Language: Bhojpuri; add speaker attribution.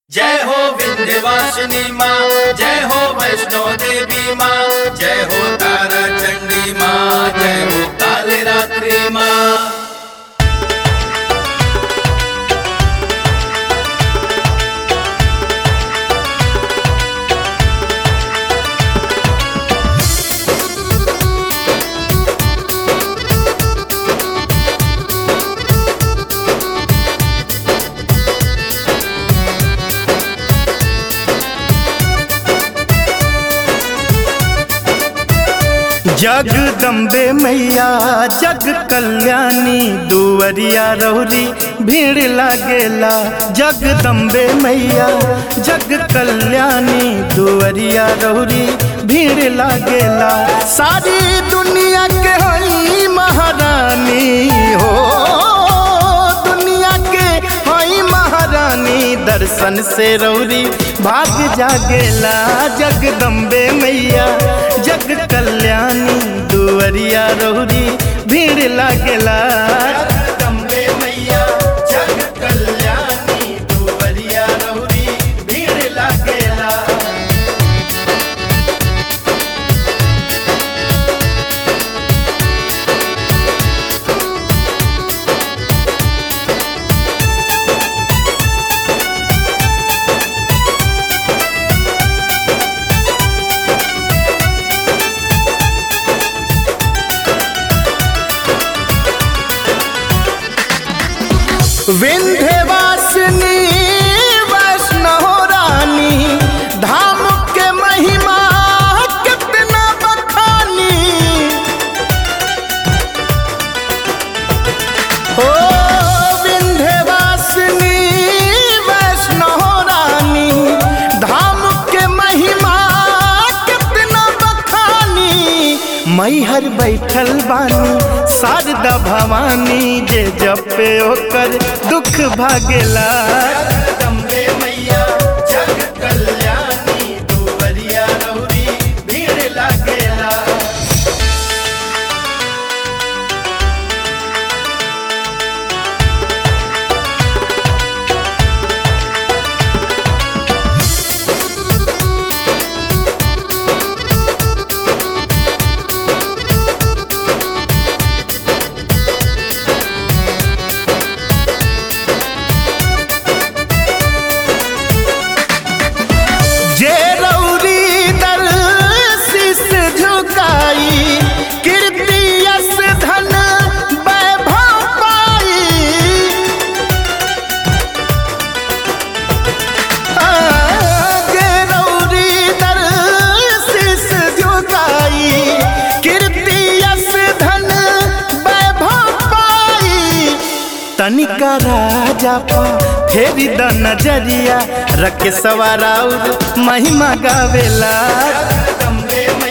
Speaker 1: जय हो विंध्यवासिनी माँ जय हो वैष्णो देवी माँ जय हो तारा चंडी माँ जय हो काली रात्रि माँ
Speaker 2: जगदम्बे मैया जग कल्याणी दुवरिया रौरी भीड़ लागेला जगदम्बे मैया जग कल्याणी दुवरिया रौरी भीड़ लागेला सारी दुनिया के हई महारानी हो दुनिया के हई महारानी दर्शन से रौरी भाग जागेला जगदम्बे मैया जग कल्याणी दुवरिया रौरी भीड़ लागेला जगदम्बे मैया जग कल्याणी दुवरिया रौरी भीड़ लागेला विंध्यवासिनी वैष्णव रानी धाम के महिमा कितना बखानी हो विंध्यवासिनी वैष्णव रानी धाम के महिमा कितना बखानी मैहर बैठल बानी शारदा भवानी जे जपे ओकर दुख भागेला जगदम्बे मैया जग कल्याणी दुवरिया रौरी भीड़ लागेला जे रौरी दर शीस झुकाई कीर्ति यश धन वैभव पाई आ, जे रौरी दर शीस झुकाई कीर्ति यश धन वैभव पाई तनिका राजा पा फेरी द नजरिया रख सवाराउर महिमा गावेला जगदम्बे